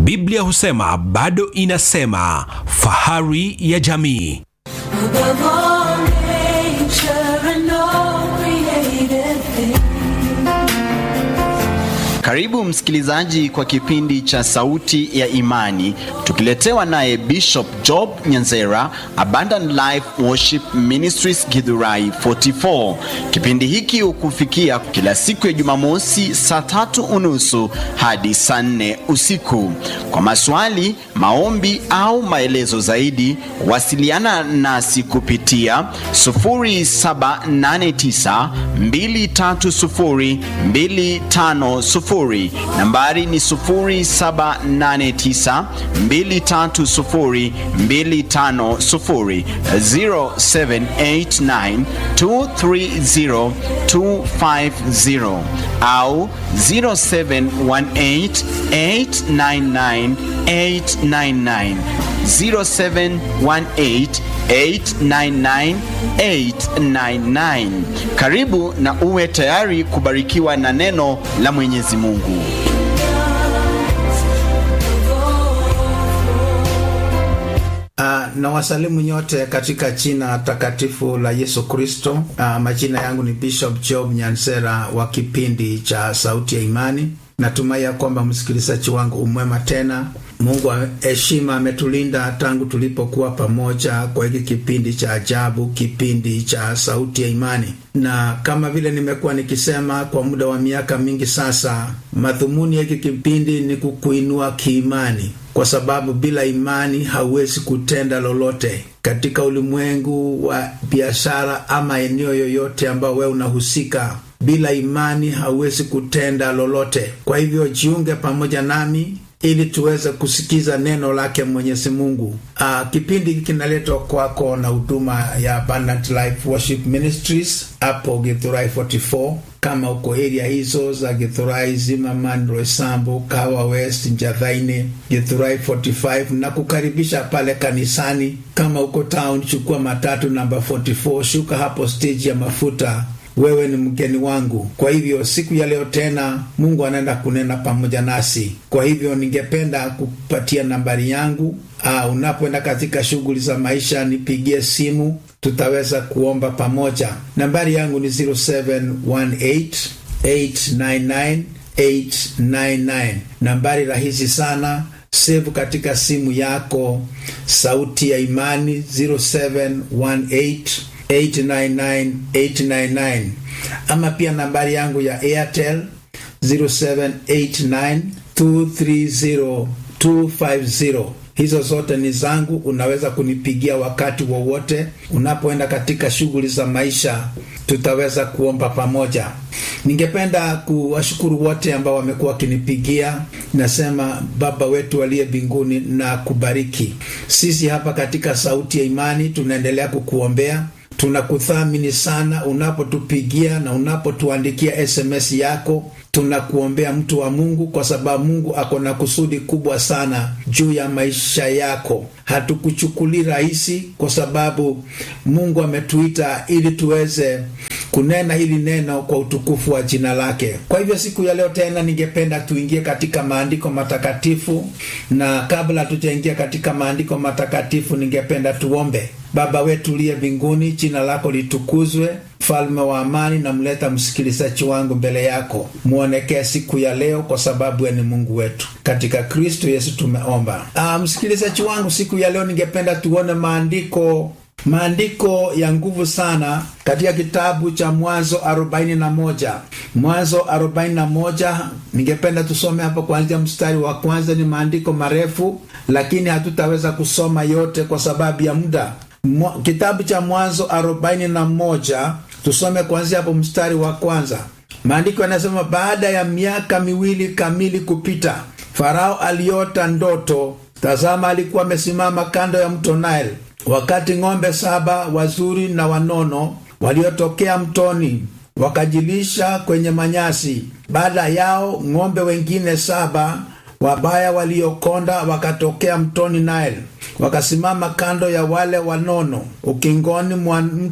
Biblia husema bado inasema, fahari ya jamii. Above all nature and all created things. Karibu msikilizaji kwa kipindi cha Sauti ya Imani, tukiletewa naye Bishop Job Nyanzera, Abundant Life Worship Ministries Githurai 44. Kipindi hiki hukufikia kila siku ya Jumamosi saa tatu unusu hadi saa nne usiku. Kwa maswali, maombi au maelezo zaidi, wasiliana nasi kupitia 0789 230 250 nambari ni 0789 230 250 0789 230 250 au 0718 899 899 0718899899. Karibu na uwe tayari kubarikiwa na neno la Mwenyezi Mungu. Uh, na wasalimu nyote katika jina takatifu la Yesu Kristo. Uh, majina yangu ni Bishop Job Nyansera wa kipindi cha Sauti ya Imani. Natumai ya kwamba msikilizaji wangu umwema tena. Mungu wa heshima ametulinda tangu tulipokuwa pamoja kwa hiki kipindi cha ajabu, kipindi cha Sauti ya Imani. Na kama vile nimekuwa nikisema kwa muda wa miaka mingi sasa, madhumuni ya hiki kipindi ni kukuinua kiimani, kwa sababu bila imani hauwezi kutenda lolote katika ulimwengu wa biashara ama eneo yoyote ambao wewe unahusika bila imani hauwezi kutenda lolote. Kwa hivyo jiunge pamoja nami ili tuweze kusikiza neno lake Mwenyezi Mungu. Aa, kipindi hiki kinaletwa kwako na huduma ya Abundant Life Worship Ministries hapo Githurai 44 kama uko area hizo za Githurai, Zimmerman, Roysambu, Kawa West, Njathaini, Githurai 45 na kukaribisha pale kanisani. Kama uko town, chukua matatu namba 44, shuka hapo stage ya mafuta wewe ni mgeni wangu. Kwa hivyo siku ya leo tena Mungu anaenda kunena pamoja nasi. Kwa hivyo ningependa kupatia nambari yangu. Aa, unapoenda katika shughuli za maisha nipigie simu, tutaweza kuomba pamoja. Nambari yangu ni 0718 899 899. Nambari rahisi sana, save katika simu yako, sauti ya imani 0718 899 899 ama pia nambari yangu ya Airtel 0789 230 250. Hizo zote ni zangu, unaweza kunipigia wakati wowote unapoenda katika shughuli za maisha, tutaweza kuomba pamoja. Ningependa kuwashukuru wote ambao wamekuwa wakinipigia. Nasema Baba wetu aliye mbinguni na kubariki. Sisi hapa katika Sauti ya Imani tunaendelea kukuombea tunakuthamini sana unapotupigia na unapotuandikia SMS yako. Tunakuombea mtu wa Mungu, kwa sababu Mungu ako na kusudi kubwa sana juu ya maisha yako. Hatukuchukulii rahisi, kwa sababu Mungu ametuita ili tuweze kunena hili neno kwa utukufu wa jina lake. Kwa hivyo siku ya leo tena, ningependa tuingie katika maandiko matakatifu, na kabla tujaingia katika maandiko matakatifu, ningependa tuombe. Baba wetu uliye mbinguni, jina lako litukuzwe. Mfalme wa amani, namleta msikilizaji wangu mbele yako, mwonekee siku ya leo, kwa sababu ni Mungu wetu. Katika Kristo Yesu tumeomba. Ah, msikilizaji wangu, siku ya leo ningependa tuone maandiko maandiko ya nguvu sana katika kitabu cha Mwanzo 41. Mwanzo 41, ningependa tusome hapo kuanzia mstari wa kwanza. Ni maandiko marefu, lakini hatutaweza kusoma yote kwa sababu ya muda. Mwa, kitabu cha Mwanzo 41 tusome kuanzia hapo mstari wa kwanza. Maandiko yanasema, baada ya miaka miwili kamili kupita, Farao aliota ndoto. Tazama, alikuwa amesimama kando ya mto Nile, wakati ng'ombe saba wazuri na wanono waliotokea mtoni wakajilisha kwenye manyasi. Baada yao ng'ombe wengine saba wabaya waliokonda wakatokea mtoni Nile, wakasimama kando ya wale wanono ukingoni mwa mto.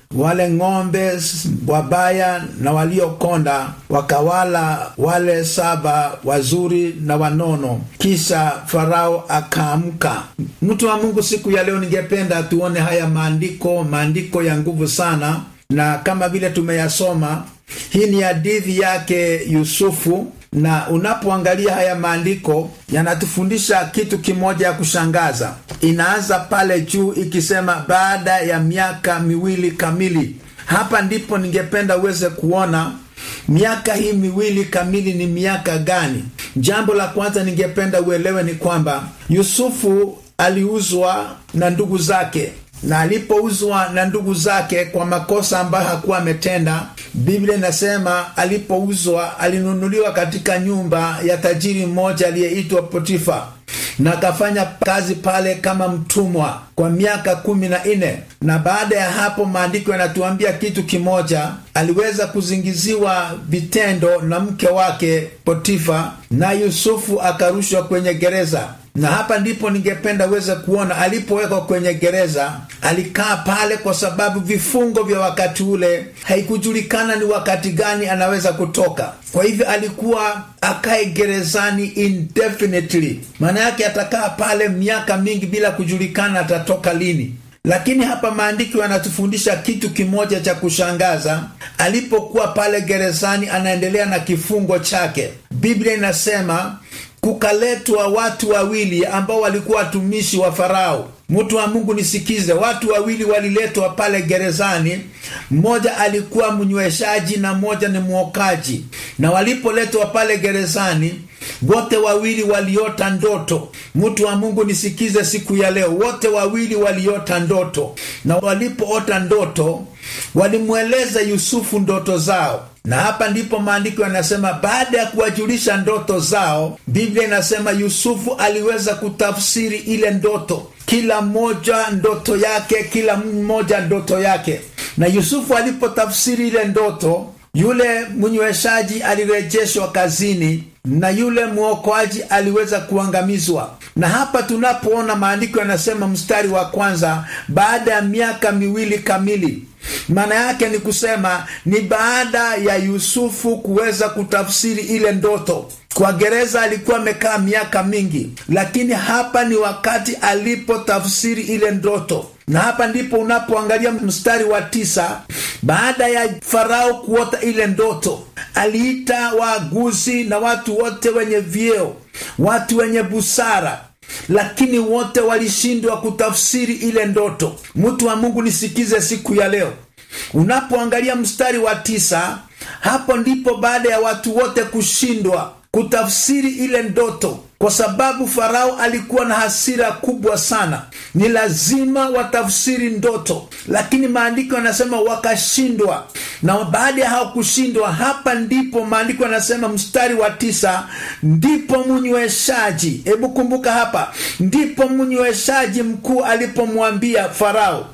wale ng'ombe s- wabaya na waliokonda wakawala wale saba wazuri na wanono kisha farao akaamka mtu wa mungu siku ya leo ningependa tuone haya maandiko maandiko ya nguvu sana na kama vile tumeyasoma hii ni hadithi yake yusufu na unapoangalia haya maandiko yanatufundisha kitu kimoja ya kushangaza inaanza pale juu ikisema baada ya miaka miwili kamili hapa ndipo ningependa uweze kuona miaka hii miwili kamili ni miaka gani jambo la kwanza ningependa uelewe ni kwamba yusufu aliuzwa na ndugu zake na alipouzwa na ndugu zake kwa makosa ambayo hakuwa ametenda biblia inasema alipouzwa alinunuliwa katika nyumba ya tajiri mmoja aliyeitwa potifa na akafanya kazi pale kama mtumwa kwa miaka kumi na nne na baada ya hapo maandiko yanatuambia kitu kimoja aliweza kuzingiziwa vitendo na mke wake potifa na yusufu akarushwa kwenye gereza na hapa ndipo ningependa uweze kuona alipowekwa kwenye gereza alikaa pale kwa sababu vifungo vya wakati ule haikujulikana ni wakati gani anaweza kutoka kwa hivyo alikuwa akae gerezani indefinitely maana yake atakaa pale miaka mingi bila kujulikana atatoka lini lakini hapa maandiko yanatufundisha kitu kimoja cha kushangaza alipokuwa pale gerezani anaendelea na kifungo chake biblia inasema kukaletwa watu wawili ambao walikuwa watumishi wa farao mtu wa mungu nisikize watu wawili waliletwa pale gerezani mmoja alikuwa mnyweshaji na mmoja ni mwokaji na walipoletwa pale gerezani wote wawili waliota ndoto mtu wa mungu nisikize siku ya leo wote wawili waliota ndoto na walipoota ndoto walimweleza yusufu ndoto zao na hapa ndipo maandiko yanasema baada ya kuwajulisha ndoto zao biblia inasema yusufu aliweza kutafsiri ile ndoto kila mmoja ndoto yake kila mmoja ndoto yake na yusufu alipotafsiri ile ndoto yule mnyweshaji alirejeshwa kazini na yule mwokoaji aliweza kuangamizwa na hapa tunapoona maandiko yanasema mstari wa kwanza baada ya miaka miwili kamili maana yake ni kusema ni baada ya yusufu kuweza kutafsiri ile ndoto kwa gereza alikuwa amekaa miaka mingi lakini hapa ni wakati alipotafsiri ile ndoto na hapa ndipo unapoangalia mstari wa tisa baada ya farao kuota ile ndoto aliita waaguzi na watu wote wenye vyeo watu wenye busara lakini wote walishindwa kutafsiri ile ndoto mtu wa mungu nisikize siku ya leo unapoangalia mstari wa tisa hapo ndipo baada ya watu wote kushindwa kutafsiri ile ndoto kwa sababu farao alikuwa na hasira kubwa sana ni lazima watafsiri ndoto lakini maandiko yanasema wakashindwa na baada ya hao kushindwa hapa ndipo maandiko yanasema mstari wa tisa ndipo mnyweshaji hebu kumbuka hapa ndipo mnyweshaji mkuu alipomwambia farao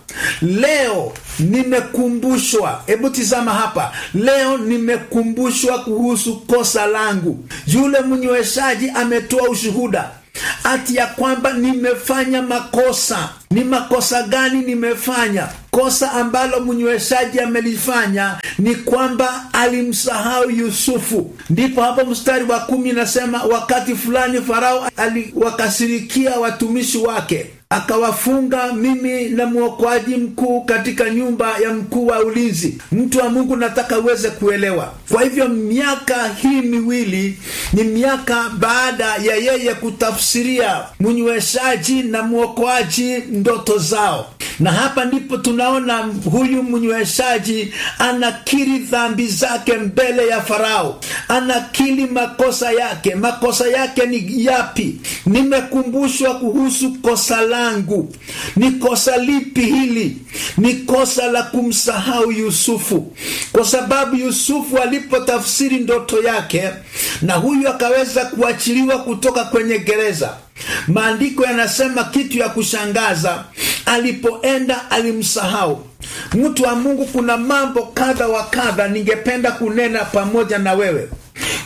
leo nimekumbushwa hebu tizama hapa leo nimekumbushwa kuhusu kosa langu yule mnyweshaji ametoa ushuhuda ati ya kwamba nimefanya makosa ni makosa gani nimefanya kosa ambalo mnyweshaji amelifanya ni kwamba alimsahau yusufu ndipo hapo mstari wa kumi nasema wakati fulani farao aliwakasirikia watumishi wake akawafunga mimi na mwokoaji mkuu katika nyumba ya mkuu wa ulinzi mtu wa mungu nataka uweze kuelewa kwa hivyo miaka hii miwili ni miaka baada ya yeye kutafsiria mnyweshaji na mwokoaji ndoto zao na hapa ndipo tunaona huyu mnyweshaji anakiri dhambi zake mbele ya farao anakiri makosa yake makosa yake ni yapi nimekumbushwa kuhusu kosa langu ni kosa lipi hili ni kosa la kumsahau yusufu kwa sababu yusufu alipotafsiri ndoto yake na huyu akaweza kuachiliwa kutoka kwenye gereza maandiko yanasema kitu ya kushangaza alipoenda alimsahau mtu wa mungu kuna mambo kadha wa kadha ningependa kunena pamoja na wewe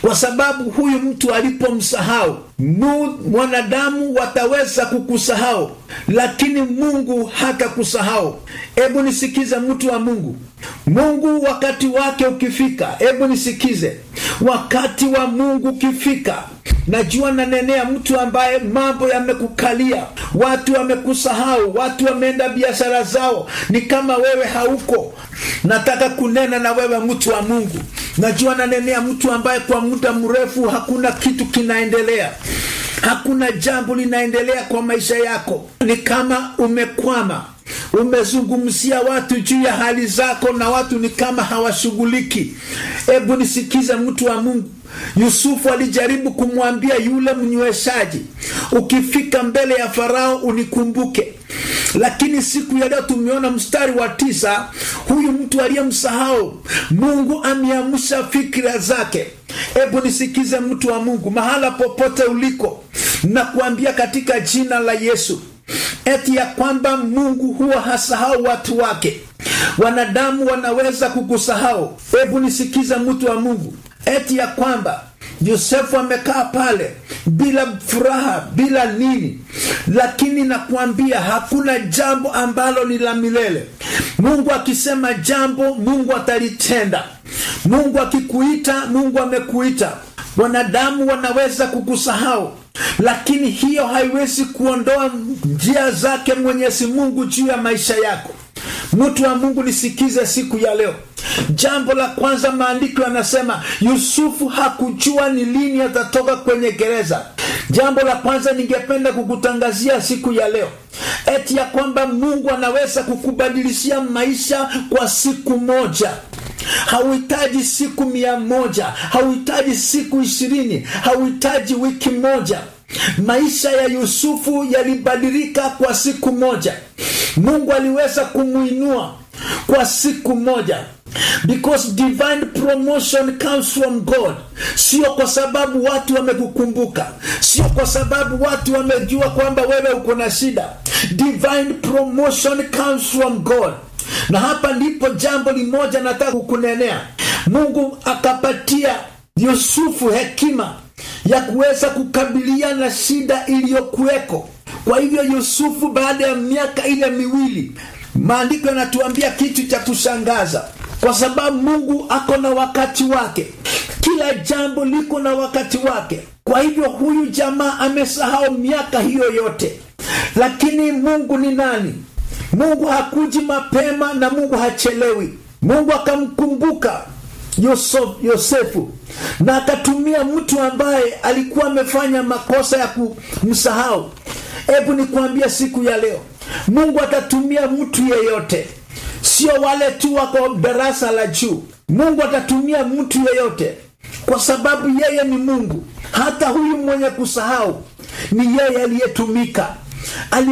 kwa sababu huyu mtu alipomsahau mu- mwanadamu wataweza kukusahau lakini mungu hatakusahau hebu nisikize mtu wa mungu mungu wakati wake ukifika hebu nisikize wakati wa mungu ukifika najua nanenea mtu ambaye mambo yamekukalia watu wamekusahau watu wameenda biashara zao ni kama wewe hauko nataka kunena na wewe mtu wa mungu najua nanenea mtu ambaye kwa muda mrefu hakuna kitu kinaendelea hakuna jambo linaendelea kwa maisha yako ni kama umekwama umezungumzia watu juu ya hali zako na watu ni kama hawashughuliki hebu nisikize mtu wa mungu yusufu alijaribu kumwambia yule mnyweshaji ukifika mbele ya farao unikumbuke lakini siku ya leo tumeona mstari wa tisa huyu mtu aliyemsahau mungu ameamsha fikira zake hebu nisikize mtu wa mungu mahala popote uliko na kuambia katika jina la yesu eti ya kwamba mungu huwa hasahau watu wake wanadamu wanaweza kukusahau hebu nisikize mtu wa mungu eti ya kwamba yosefu amekaa pale bila furaha bila nini lakini nakwambia hakuna jambo ambalo ni la milele mungu akisema jambo mungu atalitenda mungu akikuita mungu amekuita wanadamu wanaweza kukusahau lakini hiyo haiwezi kuondoa njia zake mwenyezi mungu juu ya maisha yako mtu wa mungu nisikize siku ya leo jambo la kwanza maandiko yanasema yusufu hakujua ni lini atatoka kwenye gereza jambo la kwanza ningependa kukutangazia siku ya leo eti ya kwamba mungu anaweza kukubadilishia maisha kwa siku moja hauhitaji siku mia moja hauhitaji siku ishirini hauhitaji wiki moja maisha ya yusufu yalibadilika kwa siku moja mungu aliweza kumwinua kwa siku moja because divine promotion comes from god sio kwa sababu watu wamekukumbuka sio kwa sababu watu wamejua kwamba wewe uko na shida divine promotion comes from god na hapa ndipo jambo limoja nataka kukunenea mungu akapatia yusufu hekima ya kuweza kukabiliana na shida iliyokuweko kwa hivyo yusufu baada ya miaka ile miwili maandiko yanatuambia kitu cha kushangaza kwa sababu mungu ako na wakati wake kila jambo liko na wakati wake kwa hivyo huyu jamaa amesahau miaka hiyo yote lakini mungu ni nani mungu hakuji mapema na mungu hachelewi mungu akamkumbuka Yosef, yosefu na akatumia mtu ambaye alikuwa amefanya makosa ya kumsahau hebu nikuambia siku ya leo mungu atatumia mtu yeyote sio wale tu wako darasa la juu mungu atatumia mtu yeyote kwa sababu yeye ni mungu hata huyu mwenye kusahau ni yeye aliyetumika Ali